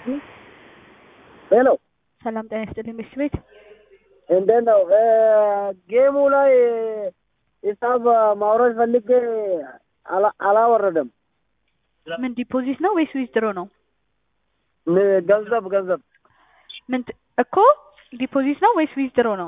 ሄሎ ሰላም ጤና ይስጥልኝ ሚስት ቤት እንዴት ነው? ጌሙ ላይ ሂሳብ ማውረድ ፈልጌ አላ- አላወረደም። ምን ዲፖዚት ነው ወይስ ዊዝድሮ ነው? ን- ገንዘብ ገንዘብ ምን ት- እኮ ዲፖዚት ነው ወይስ ዊዝድሮ ነው?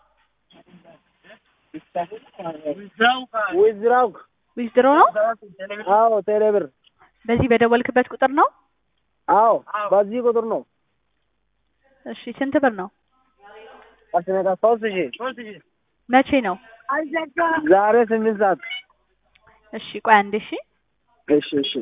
ዊዝድራው ዊዝድሮ ነው። አዎ ቴሌ ብር በዚህ በደወልክበት ቁጥር ነው። አዎ በዚህ ቁጥር ነው። እሺ ስንት ብር ነው? አስነካ ሶስት ሺህ መቼ ነው? ዛሬ ስምንት ሰዓት እሺ ቆይ አንዴ እሺ እሺ እሺ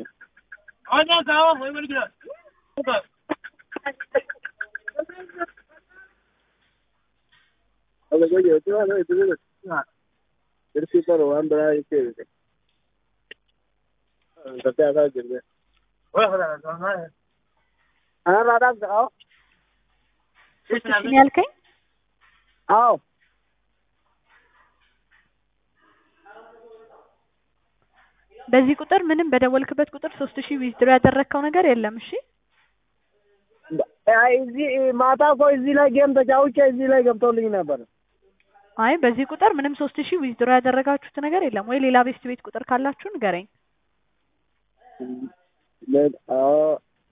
ሶስት ሺህ ነው ያልከኝ? አዎ በዚህ ቁጥር ምንም በደወልክበት ቁጥር ሶስት ሺህ ዊዝድሮ ያደረግከው ነገር የለም። እሺ አይ እዚህ ማታ እኮ እዚህ ላይ ጌም ተጫውቼ እዚህ ላይ ገብቶልኝ ነበር። አይ በዚህ ቁጥር ምንም ሶስት ሺህ ዊዝድሮ ያደረጋችሁት ነገር የለም ወይ? ሌላ ቤስት ቤት ቁጥር ካላችሁ ንገረኝ። ለ- አዎ